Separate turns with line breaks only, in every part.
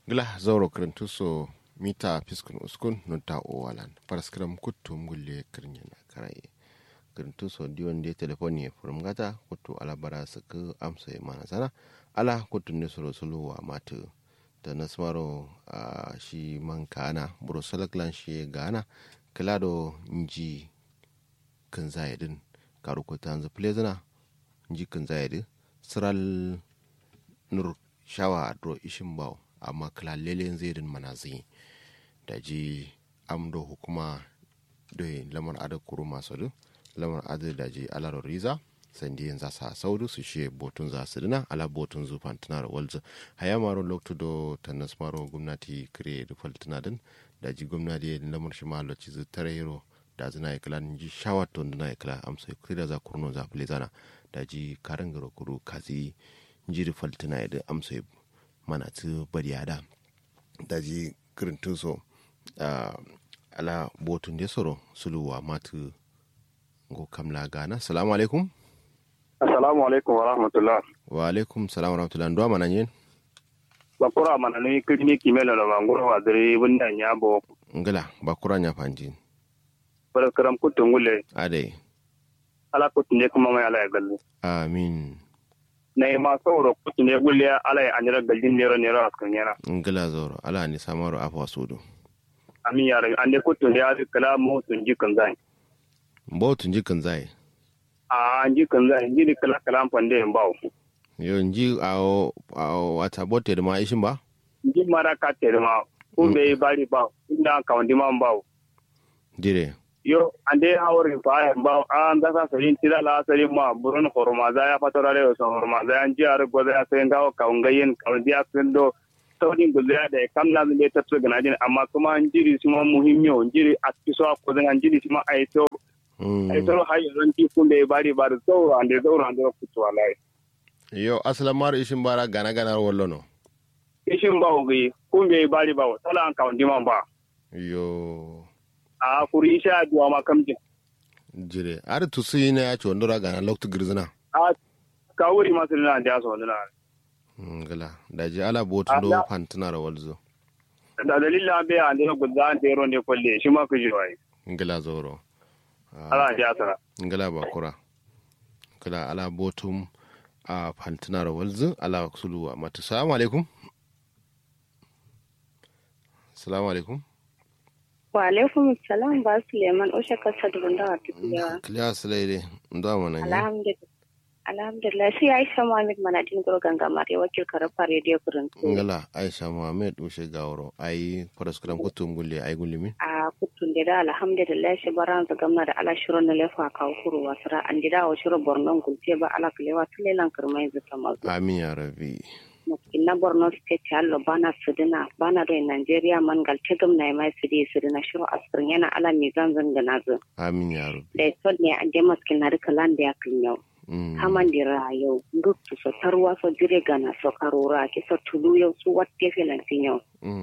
gila zauro kirintuso mita fiskun uskun nunta owalan paraskram kuttum gulle kirnyana karaye kirintuso diwon de telefoni furum gata kuttu alabara suku amsa mana sana ala kuttu ne solo solo wa matu da nasmaro a shi man kana buro salaklan shi gana kilado nji kan zayedin karu ko tanzu plezana nji kan zayedin siral nur shawa dro ishin bawo amma kilallelen zairin mana zai da ji amdo hukuma da lamar adar kuru masu du lamar adar da ji alar riza sandi yin zasa saudu su shi botun za su dina ala botun zufan tana da walzu haya maro loktu do tannas maro gwamnati kire da faltuna din da ji gwamnati da lamar shi ma lokaci zu tare hero da zina ya kila ji shawar to na ya kila amsa kire da za kurno za fili zana da ji karin garo kuru kazi jiri faltuna ya da amsa mana ti bari yada da ji kirintin so ala botun da soro suluwa matu go kamla gana salamu alaikum
assalamu alaikum wa rahmatullah
wa alaikum salam wa rahmatullah ndo mana yin
bakura mana ni kirni kimelo na mangoro wa dare bunda nyabo
ngala bakura nya fanji
bara karam kutun gule
ade
ala kutun ne kuma mai ala ya galle
amin
na yi masu wuro kutun ne gule ala ya anyar gallin nero nero a kan yana
ngala zoro ala ni samaru afa sudu
amin ya rabi an ne kutun ne ya kala mu sun ji kan zai
botun jikin zai
a an ji kan zai ji ni kala kala fande en bawo
yo nji a wata bote da ma ishin ba
ji mara ka tere ma ko be bari ba inda ka wandi ma bawo
dire
yo ande hawri fa en bawo an da sa sarin tira la sarin ma burun horma za ya fatara le so horma za an ji ar go za sai ngawo ka ngayen ka wandi a sendo saurin gulya da kam na zai tafi ga najin amma kuma an jiri su ma muhimmiyo jiri a kiso ko zan an jiri su ma ai to ai to har yanzu ti kun da bari bari sauro ande sauro ande kutu wallahi
yo aslan mar ishin bara gana gana wallo no
ishin ba ugi kun bai bari ba sala an kawon diman ba
yo
a kuri isha duwa ma kamjin
jire ar tusu ina ya ci wandura gana loktu girzina
a ka wuri masu dina da yaso dina
ngala da ji ala botu do fantuna da walzo
da dalilin bai an da gudda an tero ne kwalle shi ma ku ji wai
ngala zoro
ala ya sara
ngala bakura kala ala botum a fantuna da walzo ala suluwa mata salamu alaikum salamu alaikum
wa alaikum salam ba suleiman osha kasa da bunda wa tafiya
kiliya sulaire ndo mana ne
alhamdulillah alhamdulillah sai aisha muhammad manadin goro ganga mare wakil karafa radio kurin
ngala aisha muhammad ushe gawro ai paraskram kutum gulle ai gulimi
a kutun da da alhamdulillah shi baran za gamna da ala shirin na lefa ka kuru wasra an dida wa shirin borno gulce ba ala kalewa tulelan kirmai zata mazu
amin ya rabbi
na borno state hallo bana sudina bana do nigeria man gal tegum na mai sudi sudina shiro asrin yana ala mizan zanga nazo
amin ya rabbi
da to ne an je maskin na rika landa ya kinyau kaman dira yau nduktu so tarwa so jire gana so karura ki so tulu yau su watte filan tinyo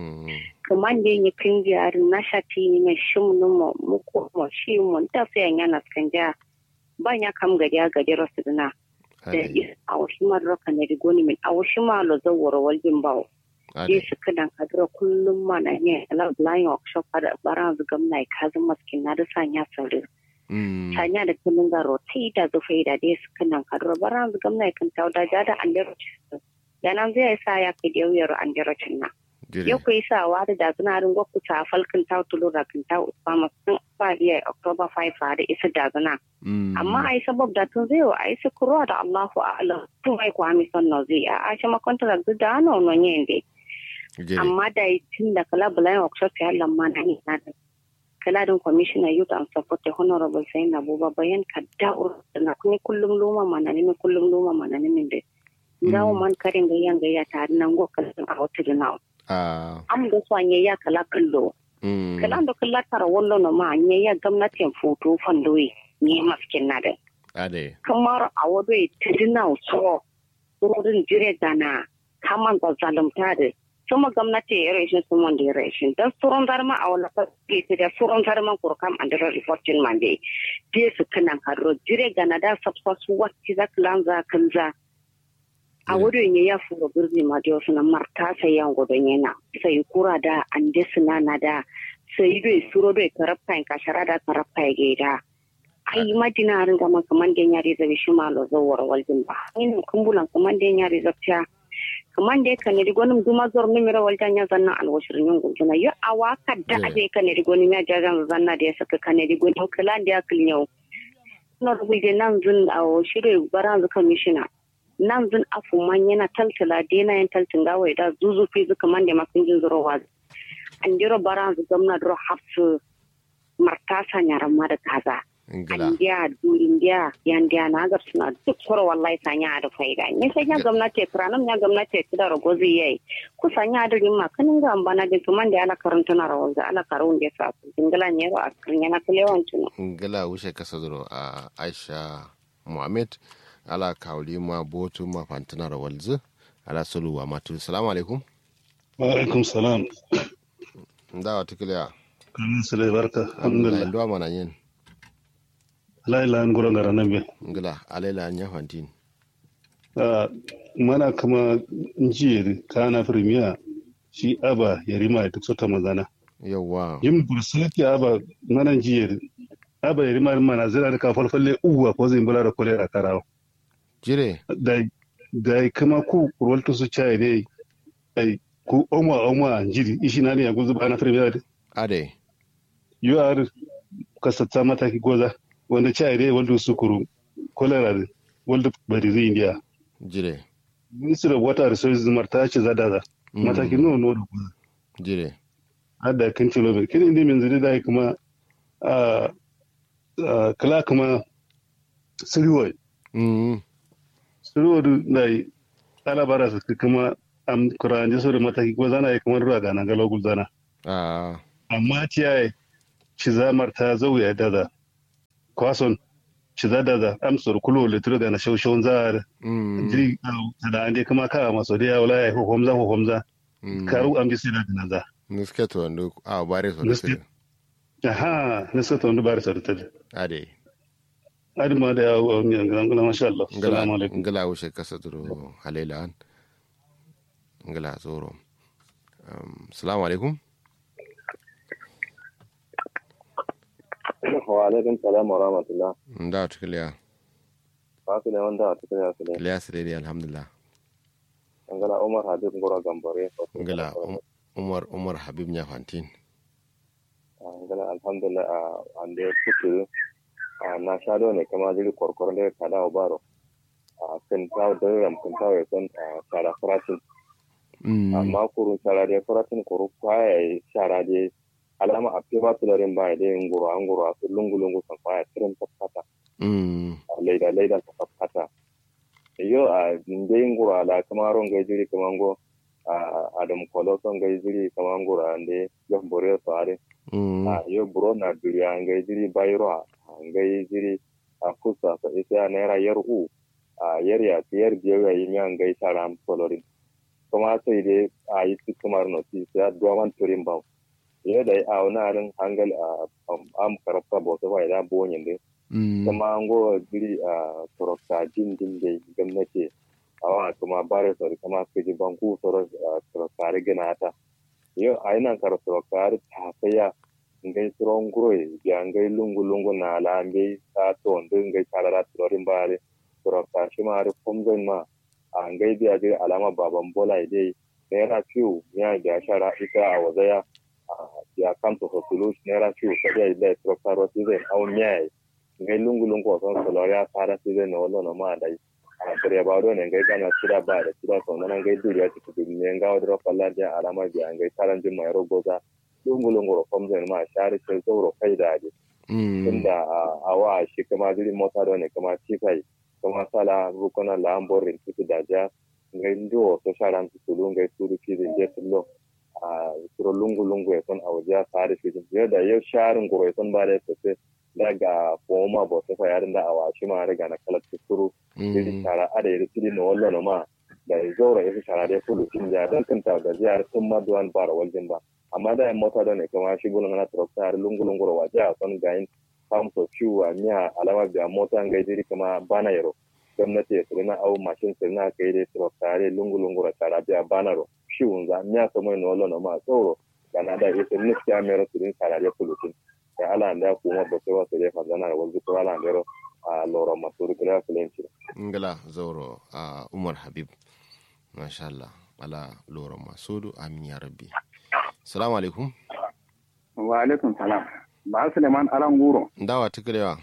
kaman de ni kinji ar na shati ni me shum no mo muko mo shi mo ta fe yana skanja banya kam gadi gadi rasudina da a wasu ma raka ne rigoni min a wasu ma lo zawara waljin bawo je su kadan kadira kullum ma na ne ala blind workshop kada baran zu gamna ka zan maskin na da sanya sauri sanya da kullun garo tai da zu faida dai su kadan kadira baran zu gamna kan tauda da da an dero da nan zai sa ya kai da yau an dero na yau ku yi sawa da da suna rin gwakku ta falkin ta tulo da kan ta usama sun fa iya october 5 da isa da zana amma ai sabab da tun zai wa ai su kuro da allahu a'lam tun ai ku ami son zai a ashe ma contract da no no yende amma da tun da kala bulan workshop ya lamma na ni na da kala din commissioner youth and support honorable sayin abuba bayan ka da'ur na kuni kullum luma mana ne kullum luma mana ne min dai ngawo man karin gayyan gayya tare nan go kalin a wata da am da su anye ya kala kallo kala da kala tara wallo no ma anye ya gwamnatin foto fandoyi ne maskin na da
ade
kamar a wado tidina so surorin jire gana kaman da zalunta da sama gwamnati ya rashin sun wanda ya rashin don suron zarma a wani fasike da suron zarman kurkam an dira reportin man dai je su kanan karo jire gana da sabsa su wacce za ka lanza kan za a wurin ya ya furo birni ma da wasu na marta sai yan gudun yana sai kura da an da na da sai dai suro dai karafta in kashara da karafta ya gaida ai madina ringa ma kaman da yari zabi shi ma lo zawar waljin ba ina kumbulan kaman da yari zabta kaman da ka ne rigonin duma zor ni mira waljan ya zanna alwashirin yin guduna yo awa kadda ade ka ne rigonin ya jagan zanna da ya saka ka ne rigonin kalan da ya kilnyau na rubuce nan zun a shirin baran zuka mishina nan zun afu man yana taltala dena yan taltin gawa da zuzu fi zuka man da makin jin zuro wa an jiro baran zu gamna duro hafsu martasa nyaran ma da kaza India, du India, yandiya na gar suna duk koro wallahi sanya da faida. Ni sai ya gwamnati kranam ya gwamnati da ragozi yayi. Ku sanya da rimma kanin ga ambana da tuman da ala karanta na rawal da ala karun da sa. Dingala ne ro askrin yana kulewan tuno.
Ingala wuce kasa duro a Aisha Muhammad ala kawli ma botu ma fantana rawal zu ala suluwa matu. Assalamu alaikum.
Wa alaikum salam.
Ndawa tukiliya.
Kamin sule barka. Alhamdulillah.
Ndo mana yin.
laila an gura ngara nambe
ngila alaila nya fantin
uh, mana kama njiyar kana firmiya shi aba ya rima duk sota mazana
yawa
yin bursulati aba mana njiyar aba ya rima mana zira da kafal falle uwa ko zai bula da kolera karawa
jire
da da kama ku kurwalta su chai ne ai ku omwa omwa njiri ishi nani ya guzu bana firmiya
ade
yu ar kasatsa mataki goza wanda ci aire wanda sukuru kolera wanda bari zai indiya
jire
ministry of water resources marta ce zada za mataki no no da kuma
jire
hada kan kilometer kin inda min zuri da kuma a kala kuma siriwai siriwai da ala bara su kuma am kuranje su da mataki ko zana yi kamar ruwa ga nan galau gulzana amma ciyaye ci zamar ta zauya da kwason ci zada da amsar kulo litiro da na shaushawun za jiri da an dai kuma kawa maso da yawon laye ko homza ko homza karu an bi sai da dinan za
niske to ndo a bare so da
aha niske to ndo bare so da tade
ade
ade ma da yawo mi ngala ngala masha Allah assalamu alaikum
ngala wo she kasa duro halela an ngala zoro assalamu alaikum
wa alaikum salam wa rahmatullah
nda tukiliya
ba su da wanda a tukiliya su ne
liya su dai alhamdulillah
ngala umar habib ngora gambare
ngala umar umar habib nya fantin
ngala alhamdulillah a ande kutu na shado ne kama jiri korkor da kada baro a kan tawo da ram kan tawo ya san shara faratin amma kurun shara da faratin kuru kwaya shara da alama a fi ba tularin ba da yin guru an guru a su lungu-lungu kan kwaya tirin tafkata laida laida ta tafkata yo a da yin guru ala kama ron gai jiri kama go a adam kolo son gai jiri kama guru an da yan bore su are a yo buro na duriya an gai jiri bayro a gai jiri a kusa sa isa naira yar u a yar ya yar biyar ya yi miyan gai shara am solorin kuma sai dai a yi su kumar noti sai a duwaman turin bau yadda a wani harin hangal a am karafta bauta ba idan bonyin din kuma an go giri a turokta jin din da gwamnati a wa kuma bare sori kuma kaji banku soro turokta rigina ta yau a yi nan kara turokta ta saya ngai suron guroi ya ngai lungu lungu na la ngai ta to ndo ngai tarara turorin bare turokta shi ma har komzon ma a ngai biya je alama baban bola dai naira fiyu ya ga shara ita a wazaya ya kanto so tulu nera chu sadia ile trokaro tize au nyai ngai lungu lungu so soloria para tize no lo no ma dai a kare ba do ne ngai kana tira ba da tira so nan ngai duriya ti ku ne nga odro palla ja alama ja ngai taran jin mai rogoza lungu lungu ro komze ma shari ce zoro kai da ji tunda a wa shi kama jiri mota do ne kama tifai kama sala rukona la amborin titu da ja ngai ndo so sharan tulu ngai turu kizi je tullo a turo lungu-lungu ya son a waje ya tsari shi yau da yau sharin goro ya son ba da ya tafi daga foma ba ta yarin da a washi ma riga na kalar turu iri shara a da ya rikidi na wallo na ma da ya zaura ya fi shara da ya fulu cin ya don kanta ga jihar tun ma duwan bara waljin ba amma da ya mota da ne kama shi gulun na turo ta lungu-lungu da waje a son gayin famso ciwo a miya alama biya mota ga jiri kama bana yaro gwamnati ya sirina au mashin sirina ka yi dai tiro tare lungu lungu ra tara biya banaro shi unza miya so mai nolo no ma tsoro gana da ita niskiya mero sirin tara ya pulutin ya ala da kuma ba sai wasu dai fazana da wanzu ko ala mero a loro masu rikira filenci
ngala zauro a umar habib masha Allah ala loro masudu amin ya rabbi salamu alaikum
wa alaikum salam ba suleiman alan guro
ndawa tikalewa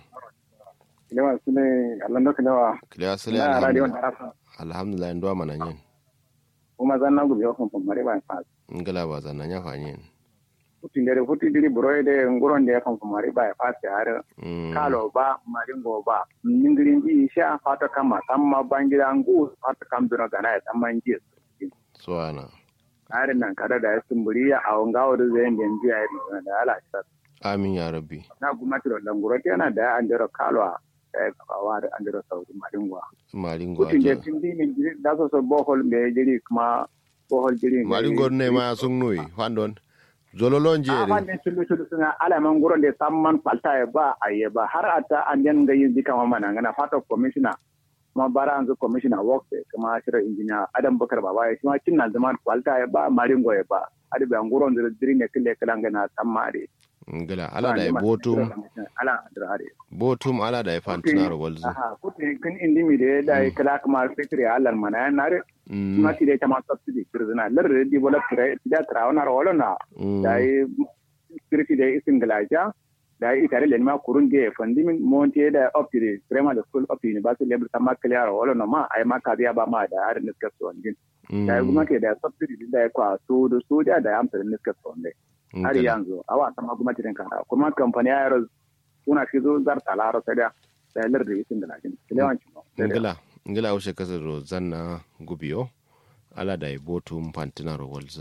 kilewa sule allah ndo kilewa
kilewa sule
na radio
alhamdulillah
darasa
alhamdulillah ndo mana nyen
kuma zanna gubi yo kon mari ba fa
ngala ba zanna nya fa nyen
futti ndere futti diri buroyde nguronde kon mari ba fa har
Mm,
kalo ba maringo ba ningirin ji sha fata kama tamma bangira ngu fata kam duna gana ya tamma nji
suwana
are nan kada da ya sumburiya a ngawo da zai nden ji ai da ala sa
amin ya rabbi
na gumati ro languro tena da andero kalo a eh kawa da andero saudi maringo
maringo
kutin da
aja
tindi min jiri da so so bohol me jiri kuma bohol jiri
maringo ne ma sun noyi fandon zololon
a
jere
fannin sulu sulu suna alaman gurin da samman falta ya ba a yi ba har a ta an yan gayin jika ma mana ngana fata commissioner kuma bara an zo commissioner work kuma shirin engineer adam bakar baba ya kuma kinna zaman falta ya ba maringo ya ba adi be nguron da diri ne kille kala ngana sammare
ngala ala da ya botum
ala dirare
botum ala da ya fantina walzu
aha kuti kin indi mi de da ya kala kuma secretary alar mana na re
Mm,
kuma ti de tama subsidy kirzina lar de develop kire da trawana ro na
mm,
da yi security da isin galaja da yi tare lenma kurun ge fandimin monte da up to the primary school up to university level sama clear wala no ma ai ma ka biya ba ma da har niska so ngin da yi
mm,
gwamnati da subsidy din da ya kwa so da soja da ya amsa da niska so ne har
ngala.
yanzu awa sama gwamnati din kana kuma kamfani ya yaro kuna shi zo zar talaro sai da da lar da isin galaja kilewan ci
ngila ngila ushe kasa ro zanna gubiyo ala da ya botum fantina ro walzu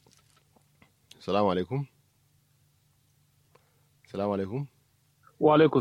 salamu alaikum salamu alaikum
wa alaikum